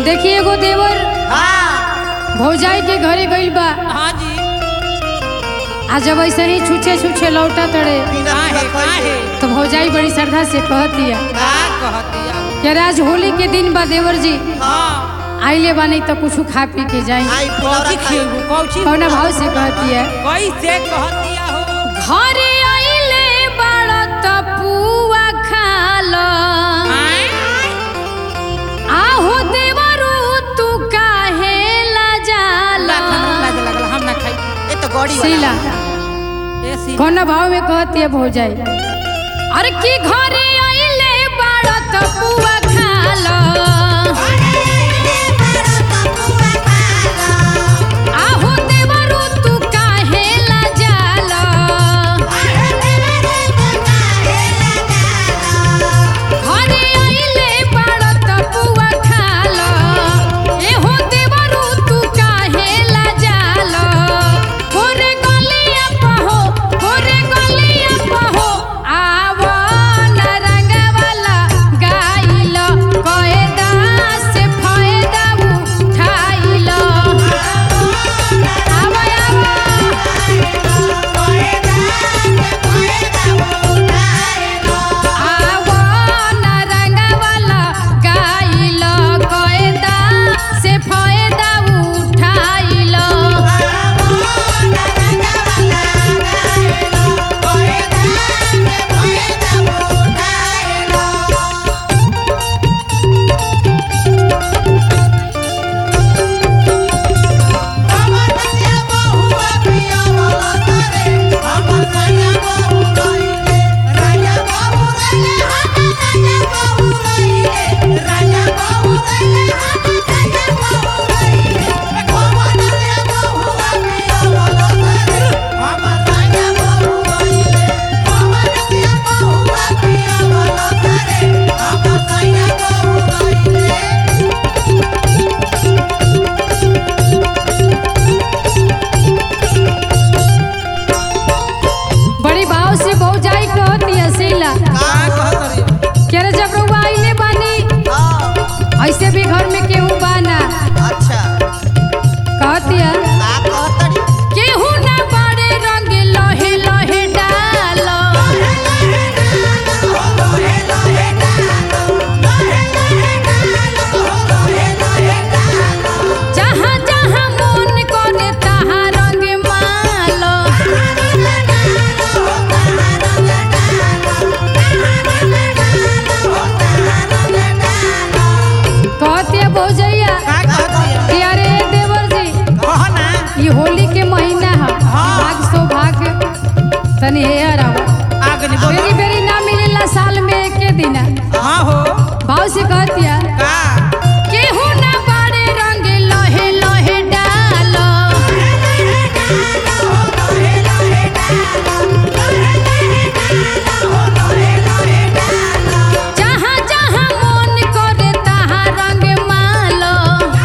देखिए एगो देवर हाँ भौजाई के घरे गइल बा हाँ जी आ जब ऐसे ही छूछे छूछे लौटा तड़े बिना काहे बिना काहे खइले। तो भौजाई बड़ी श्रद्धा से कहतिया का कहतिया कि आज होली के दिन बा देवर जी हाँ आइले बानी तो कुछ खा पी के जाई आई फुलौरा कौची खाई। खिएबू कौची कौना भाव से कहतिया कैसे कहतिया हो घरे आइले बड़ा तपुआ खाला आय? आहो देवरू तू काहे ला जाला लाज हमरा लाज लगल हम ना खाई ये तो गौड़ी वाला सीला ए सी कौन भाव में कहती है भौजाई अरे की घरे आइले बड़ा तपुआ खाला आहो देवरू तू काहे ला जाला घरे आइले बड़ा तपुआ खाला एहो देवरू तू काहे ला जाला गोरे गलिया पहो गोरे गलिया पहो आवा नरंग वाला गाइल कएदा से फायदा उठाइल आवा आवा आवा नरंग वाला गाइल कएदा से फायदा उठाइल बड़ी भाव से भौजाई कहती है सीला का कहतरी के रे जब रउआ आइले बानी ऐसे भी घर में केहू बाना अच्छा कहती है का कहतड़ी केहू ना बड़े रंग लहे लहे डालो जहाँ जहाँ मन करे तहाँ रंग मालो कहती है भौजैया का कहतिया कि अरे देवर जी कह ना ये होली के महीना है भाग सौभाग्य तनी हेयर आवा आगनी बोल बेरी बेरी ना मिलेला साल में एक दिन हाँ हो भाव से कहतिया का केहू ना बड़े रंग लहे लहे डालो जहाँ जहाँ मन करे तहाँ रंग मालो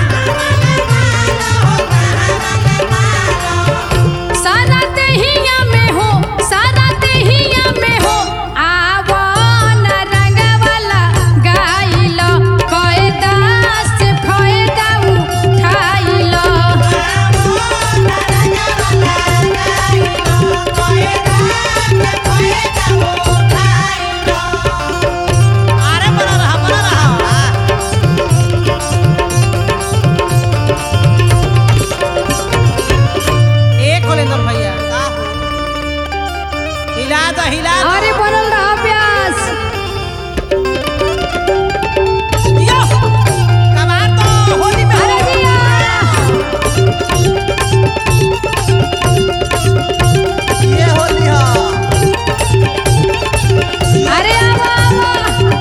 सारा देहिया में हो सारा देहिया में हो आवो न रंग वाला गाइल कएदा से फायदा उठाइल अरे बड़ा रहा बड़ा रहा एक होलेंद्र भैया का हो हिला दो हिला दो अरे बनल रहा प्यास यो कमाल तो होली में अरे जिया ये होली हा अरे आवा आवा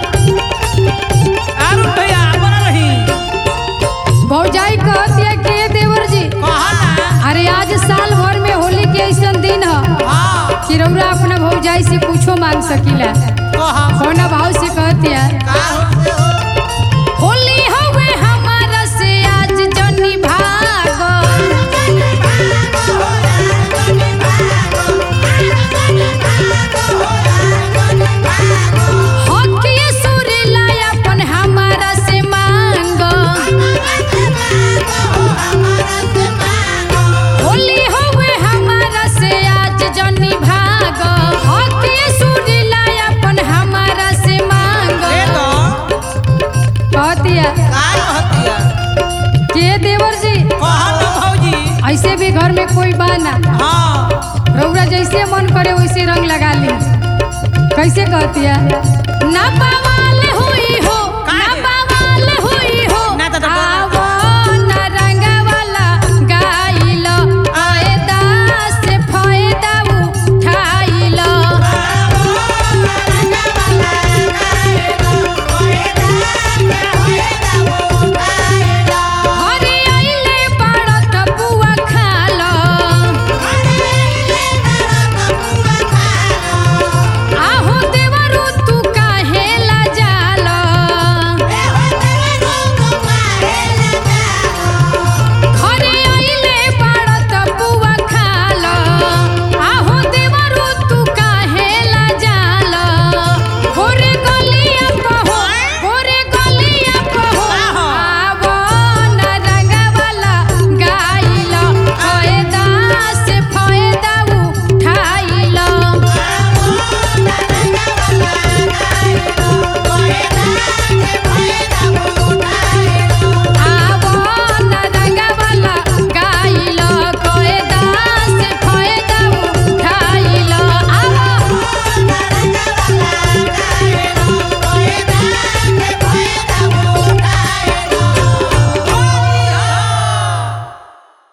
अरुण भैया बना रही भौजाई कहती है के देवर जी कहा ना अरे आज साल भर में होली के ऐसा दिन है हाँ कि रउरा अपना भौजाई से कुछो मांग सकीला कहा कौना भाव से कहती है का हो होली हवे हमारा से आज जनी भागो हक ये सुरीला अपन हमारा से मांगो कहतिया का कहतिया के देवर जी कहा ना भौजी ऐसे भी घर में कोई बा ना हाँ रौरा जैसे मन करे वैसे रंग लगा ली कैसे कहतिया ना पावा